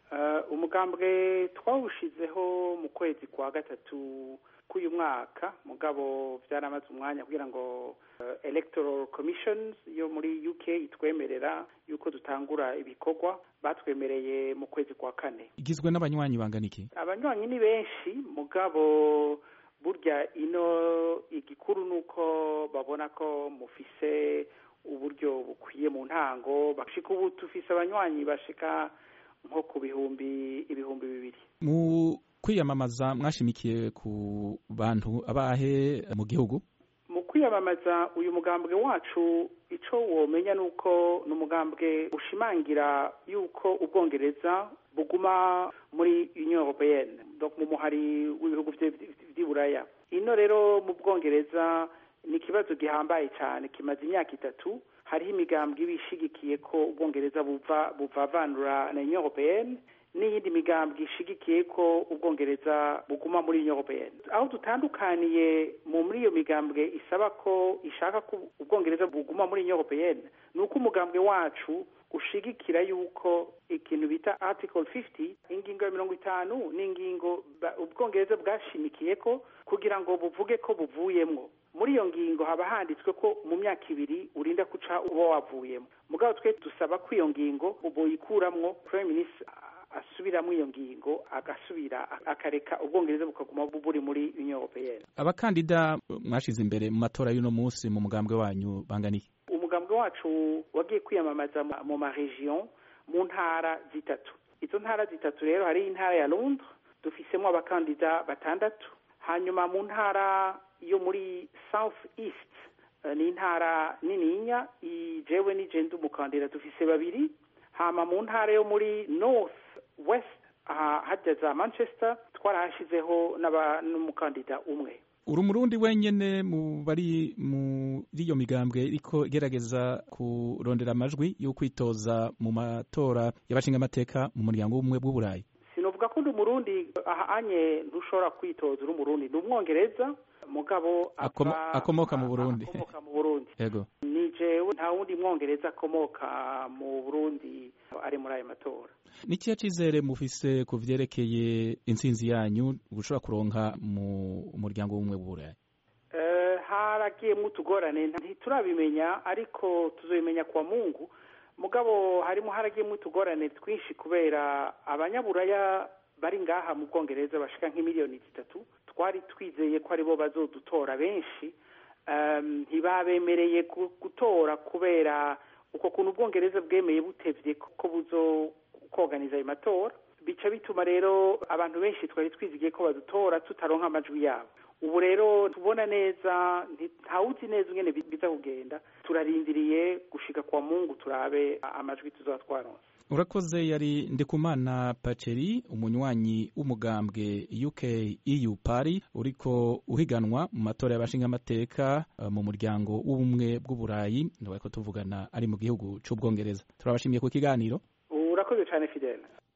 umugambwe twawushizeho mu kwezi kwa gatatu k'uyu mwaka mugabo byaramaze umwanya kugira ngo electoral commissions yo muri uk itwemerera yuko dutangura ibikorwa batwemereye mu kwezi kwa kane igizwe n'abanywanyi bangana iki abanywanyi ni benshi mugabo burya ino igikuru ni uko babona ko mufise uburyo bukwiye mu ntango bashika ubu tufise abanywanyi bashika nko ku bihumbi ibihumbi bibiri mu kwiyamamaza mwashimikiye ku bantu abahe mu gihugu mu kwiyamamaza uyu mugambwe wacu ico womenya nuko ni umugambwe ushimangira yuko ubwongereza buguma muri union européenne donc mu muhari w'ibihugu vy'iburaya ino rero mu bwongereza ni ikibazo gihambaye cyane kimaze imyaka itatu hariho imigambwe iba ishigikiye ko ubwongereza buva buvavanura na union européenne n'iyindi migambwe ishigikiye ko ubwongereza buguma muri union européenne aho dutandukaniye mu muri iyo migambwe isaba ko ishaka ko ubwongereza buguma muri union européenne ni uko umugambwe wacu ushigikira yuko ikintu bita article 50 ingingo ya mirongo itanu n'ingingo ubwongereza bwashimikiye ko kugira ngo buvuge ko buvuyemwo muri iyo ngingo haba handitswe ko mu myaka ibiri urinda guca uba wavuyemo mugabo twe dusaba ko iyo ngingo boyikuramwo prime minister asubiramo iyo ngingo agasubira akareka ubwongereza bukaguma buri muri union européenne abakandida mwashize imbere mu matora y'uno munsi mu mugambwe wanyu bangana iki umugambwe wacu wagiye kwiyamamaza mu maregion mu ntara zitatu izo ntara zitatu rero hari intara ya londres dufisemo abakandida batandatu hanyuma mu ntara yo muri south east ni intara nininya jewe ni je ndi umukandida dufise babiri hama mu ntara yo muri north west aha hajya za manchester twarahashizeho n'umukandida umwe uri umurundi wenyene mu bari muri iyo migambwe iriko igerageza kurondera amajwi yo kwitoza mu matora y'abashingamateka mu muryango w'ubumwe bw'uburayi sinovuga ko ndi umurundi aha anye ntushobora kwitoza uri umurundi ni umwongereza mugabo akomoka mu burundi akomoka mu burundi yego ni jewe nta wundi mwongereza akomoka mu burundi ari muri ayo matora ni ikihe cyizere mufise ku vyerekeye intsinzi yanyu gushobora kuronka mu muryango w'ubumwe bw'uburayi haragiyemo utugorane ntiturabimenya ariko tuzabimenya kwa mungu mugabo harimo haragiyemo utugorane twinshi kubera abanyaburaya bari ngaha mu bwongereza bashika nk'imiliyoni zitatu twari twizeye ko aribo bazodutora benshi ntibabemereye gutora kubera uko kuntu ubwongereza bwemeye butevye ko buzo koganiza ayo matora bica bituma rero abantu benshi twari twizigiye ko badutora tutaronka amajwi yabo ubu rero tubona neza ntawuzi neza ingene biza kugenda turarindiriye gushika kwa mungu turabe amajwi tuzaba twaronse urakoze yari ndikumana paceri umunywanyi w'umugambwe uk eu pari uriko uhiganwa mu matora y'abashingamateka uh, mu muryango w'ubumwe bw'uburayi ntibariko tuvugana ari mu gihugu c'ubwongereza turabashimiye ku kiganiro urakoze cyane fidele